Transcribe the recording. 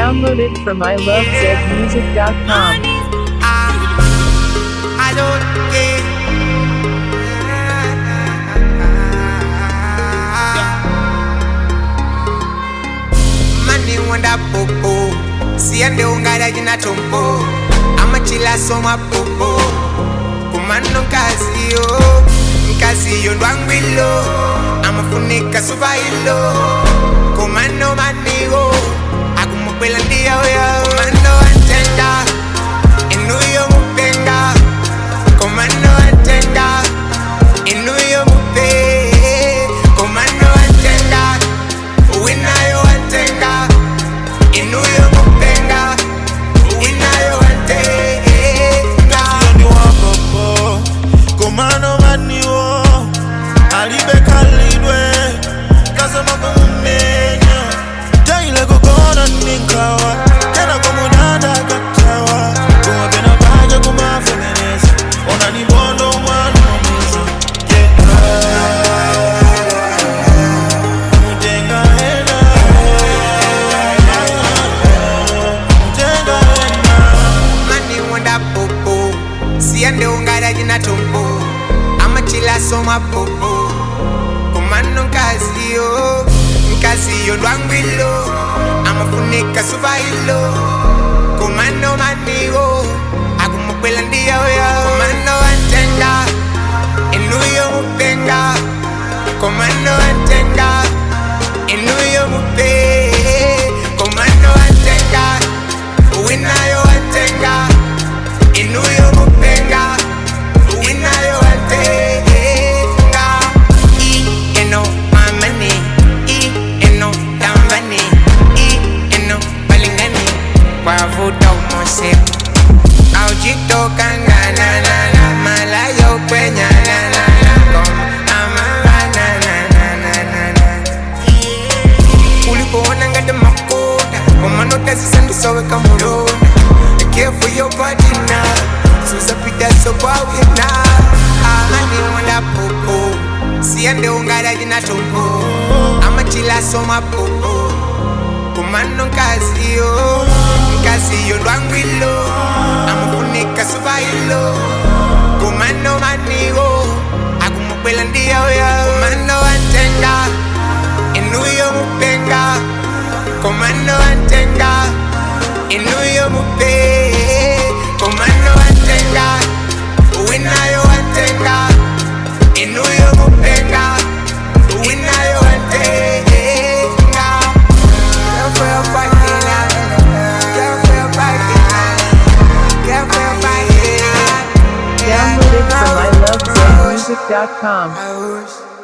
Downloaded from ilovezmusic.com. I don't care. Mani wanda popo, siende ungara jina tompo, amachila soma popo, kumano nkazio, nkazio ndwangwilo, amafunika subailo, kumano manigo, akumupela ndia oya, kumano antenda, inuyo mupenga, kumano antenda, inuyo mupe, kumano antenda, uwinayo antenda, inuyo mupenga, uwinayo antenda. ni wapopo komano maniwo alibe kalidwe kasema kumumenya jaile kukona ninkawa tena komudada katawa kumapena paja kumafemeneza ona ni bondo mwana mamiza mutenga hena mutenga hena mani wanda popo siende ungara jina tompo amachila soma popo komano nkazio nkazio ndwangwilo amafunika subailo komano manigo akumukwela ndiyaoya komano antenda inuyo mupenga komano antenda inuyo mupe komano antenda uwinayo antenda inuyo mupenga uwinayo antenda i eno mamani i eno tambani i eno balingani kwavuta umose aujitokangananana malayo kwenyananana koma amavananananana ulipoona ngati makoda komanotazisandisoweka mulona careful your body now susapita sokwawina amaniwonda popo siyande ungaraji na tombo amachila soma popo kumano nkaziyo nkaziyo ndwangwilo amufunika subailo kumano manigo akumukwela ndiyaoya kumano antenda inuyo mupenga komano antenda inuyo mupe komano antenda uwinayo antenda inuyo mupenga uwinayo antenda Girl for your body now. Girl for your body now. Girl for your body now. Downloaded from ilovezmusic.com. I wish